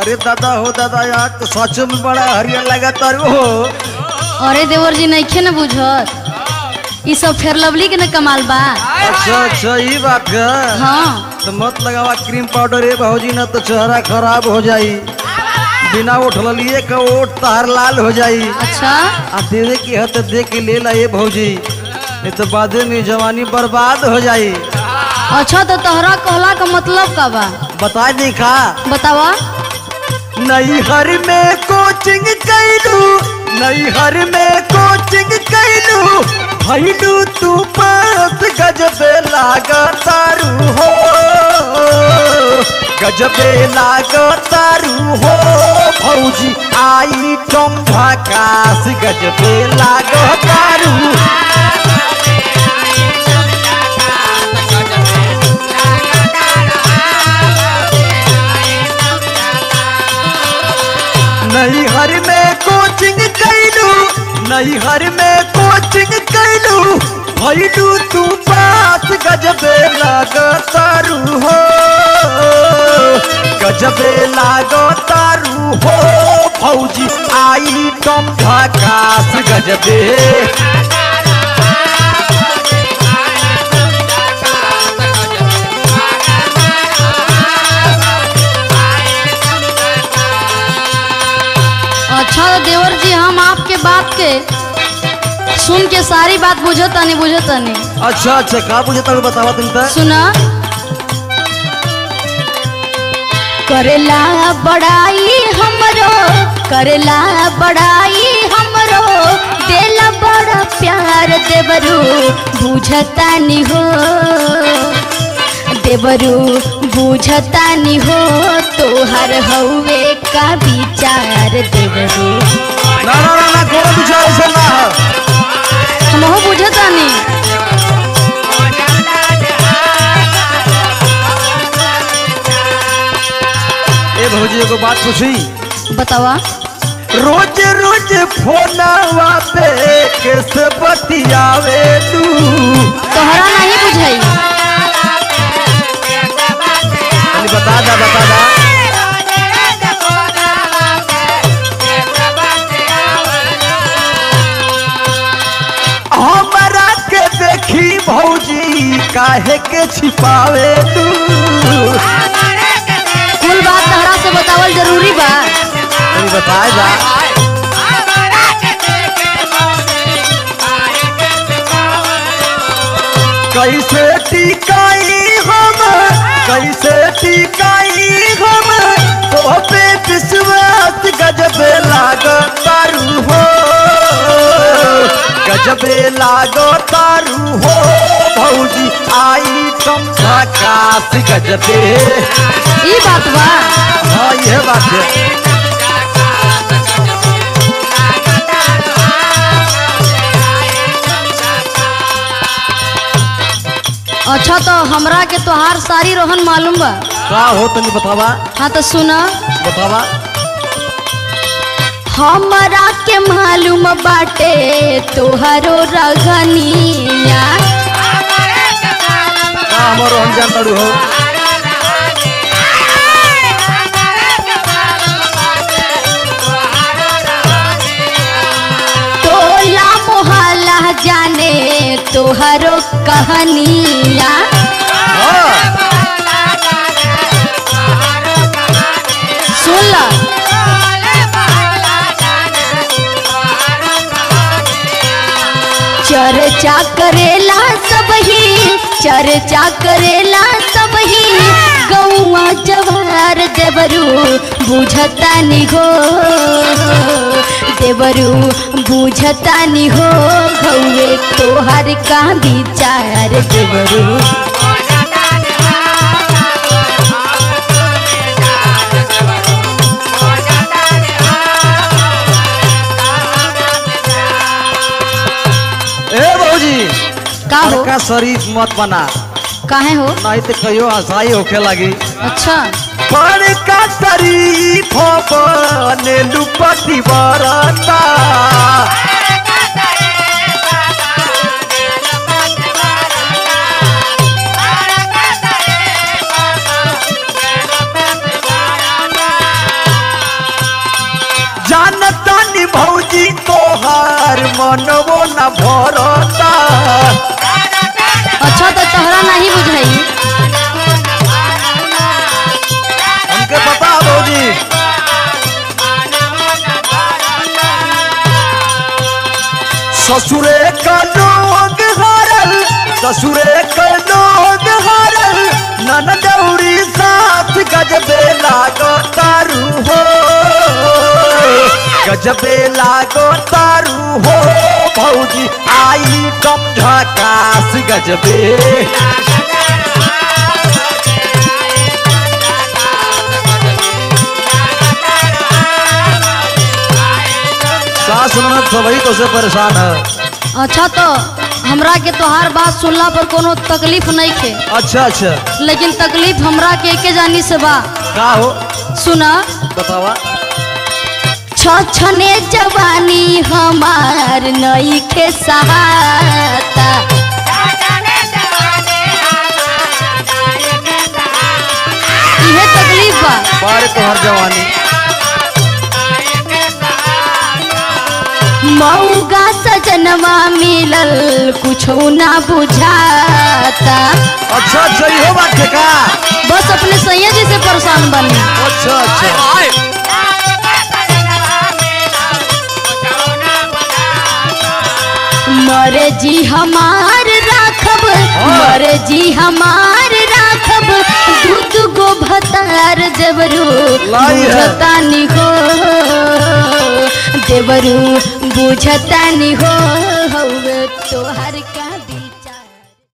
अरे दादा हो दादा यार तो सच में बड़ा हरियर लगा तारू हो अरे देवर जी नइखे न बुझत ई सब फेर लवली के न कमाल बा अच्छा अच्छा ये बात है हाँ तो मत लगावा क्रीम पाउडर ये भाजी ना तो चेहरा खराब हो जाई बिना उठल लिए का ओट तार लाल हो जाई अच्छा आ देवे की है तो दे के ले ला ये भौजी नहीं तो बाद में जवानी बर्बाद हो जाई अच्छा तो तोहरा कहला का मतलब का बा बता दी का बतावा नैहर में कोचिंग कैलू नैहर में कोचिंग कैलू भैलू तू पास गजबे लागतारू हो गजबे लागतारू हो भौजी आई कम झकास गजबे लागतारू नैहर में कोचिंग कैलू नैहर में कोचिंग कैलू भैलू तू पास गजबे लागतारू हो गजबे लागतारू हो फौजी आई कम झकास गजबे अच्छा तो देवर जी हम आपके बात के सुन के सारी बात बुझत नहीं बुझत नहीं अच्छा अच्छा का बुझे तक बतावा तुम तक सुना करेला बड़ाई हमरो करेला बड़ाई हमरो देला बड़ा प्यार देवरू बुझता नहीं हो देवरू बुझता नहीं हो तोहर हौवे का विचार देवरू ना ना ना ना कोनो विचार ऐसा ना है हमहू बुझता नहीं ए भौजी एगो बात पूछी बतावा रोज रोज फोनवा पे कैसे बतियावे तू तोहरा नहीं बुझाई अरे बता दा बता दा हमरा के देखी भौजी काहे के छिपावे तू कुल बात तहरा से बतावल जरूरी बा अरे बता दा कैसे टिकाई हम कैसे टिकाई हम तो पे विश्वास गजबे लागतारू हो गजबे लागतारू हो भौजी आई कम झकास गजबे ई बात बा हाँ यह बात है अच्छा तो हमरा के तोहार सारी रोहन मालूम बा का हो तनी बतावा हाँ तो सुना बतावा हमरा के मालूम बाटे तोहरो रगनिया का हमारो हम जानतारू हो टोला मोहल्ला जाने तोहरो कहानिया हाँ सुन ला चर्चा करेला सब ही चर्चा करेला सब ही गौआ जवार देवरू बुझता नि हो देवरू बुझता नि हो गौए तोहर का विचार देवरू ए भौजी का हो का शरीफ मत बना काहे हो नहीं तो कहियो हंसाई होखे लगी अच्छा पर का शरीफ बने लुपति बरता मनवो न भरता अच्छा तो तोहरा नहीं बुझाई हमके पता है भौजी ससुरे का लोग हरल ससुरे का लोग हरल ननदौरी साथ गजबे लागो तारू हो गजबे लागो तारू हो भौजी आई कम झकास गजबे सास ननद सभी तो से परेशान है अच्छा तो हमरा के तोहार बात सुनला पर कोनो तकलीफ नहीं खे अच्छा अच्छा लेकिन तकलीफ हमरा के एके जानी से बा का हो सुना बतावा छछने जवानी हमार नई के सहाता इहे तकलीफ बा बारे तोहर जवानी मऊगा सजनवा मिलल कुछो ना बुझाता अच्छा अच्छा इहो बात है का बस अपने सैया जी से परेशान बनी अच्छा अच्छा मरे जी हमार राखब मरे जी हमार राखब दूध गो भतार देवरू लाई है। बुझतानी हो देवरू बुझतानी हो हौवे तोहर का